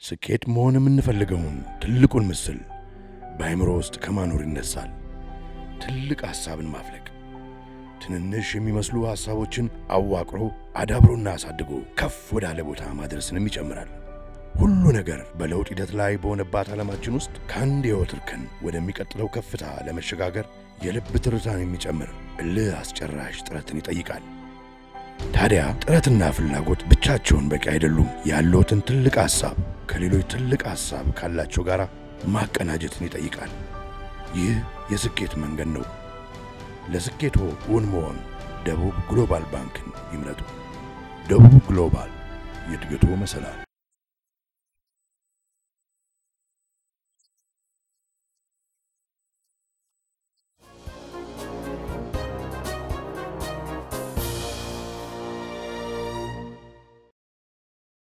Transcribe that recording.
ስኬት መሆን የምንፈልገውን ትልቁን ምስል በአእምሮ ውስጥ ከማኖር ይነሳል። ትልቅ ሐሳብን ማፍለቅ፣ ትንንሽ የሚመስሉ ሐሳቦችን አዋቅሮ አዳብሮና አሳድጎ ከፍ ወዳለ ቦታ ማድረስንም ይጨምራል። ሁሉ ነገር በለውጥ ሂደት ላይ በሆነባት ዓለማችን ውስጥ ከአንድ የሕይወት እርከን ወደሚቀጥለው ከፍታ ለመሸጋገር የልብ ትርታን የሚጨምር እልህ አስጨራሽ ጥረትን ይጠይቃል። ታዲያ ጥረትና ፍላጎት ብቻቸውን በቂ አይደሉም። ያለዎትን ትልቅ ሐሳብ ከሌሎች ትልቅ ሐሳብ ካላቸው ጋር ማቀናጀትን ይጠይቃል። ይህ የስኬት መንገድ ነው። ለስኬቶ እውን መሆን ደቡብ ግሎባል ባንክን ይምረጡ። ደቡብ ግሎባል የእድገቶ መሰላል